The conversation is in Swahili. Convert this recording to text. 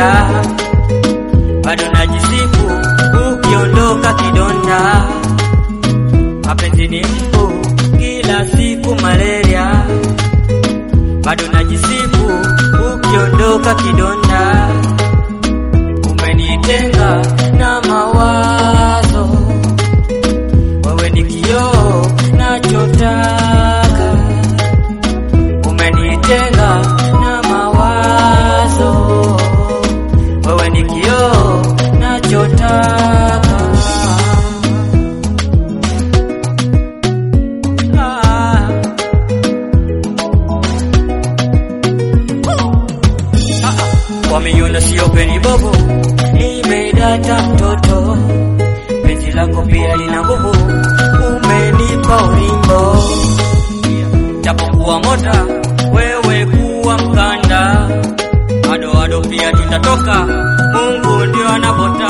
malaria, bado najisifu ukiondoka kidonda. Mapenzi ni mbu kila siku malaria, bado najisifu ukiondoka kidonda. Umenitenga na mawazo, wewe ni kioo nachotaka. Umenitenga na mawazo, wewe ni kioo nachotaka. Ah. Wameiona sio peni bobo, nimedata mtoto, penzi lako pia lina nguvu, umenipa ulimbo, japokuwa mota wewe kuwa mkanda, ado ado pia tutatoka, Mungu ndio anapota